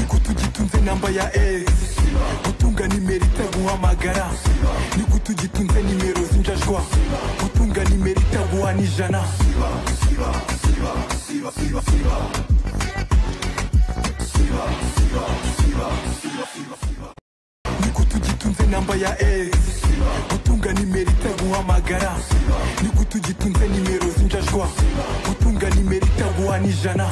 ugitunze namba ya s gutunga nimero itaguhamagara nigute ugitunze nimero z'injajwa gutunga nimero itaguha n'ijana nigute ugitunze namba ya s gutunga nimero itaguhamagara nigute ugitunze nimero z'injajwa gutunga nimero itaguha n'ijana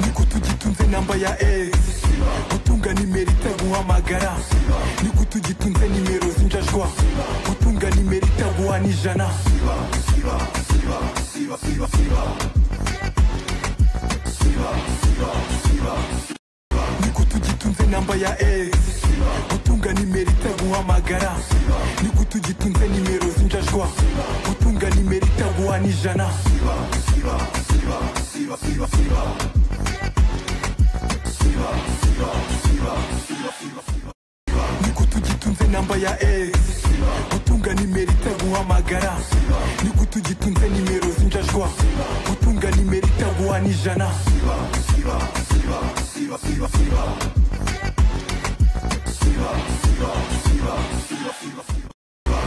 nigute ugitunze namba ya s gutunga nimero itaguhamagara nigute ugitunze nimero z'injajwa gutunga nimero itaguha n'ijana nigute ugitunze namba ya s gutunga nimero itaguhamagara nigute ugitunze nimero z'injajwa gutunga nimero itaguha n'ijana nigute ugitunze namba ya s gutunga nimero itaguhamagara nigute ugitunze nimero z'injajwa gutunga nimero itaguha n'ijana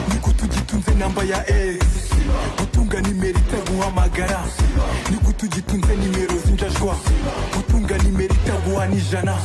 nigute ugitunze namba ya s gutunga nimero itaguhamagara nigute ugitunze nimero z'injajwa gutunga nimero itaguha n'ijana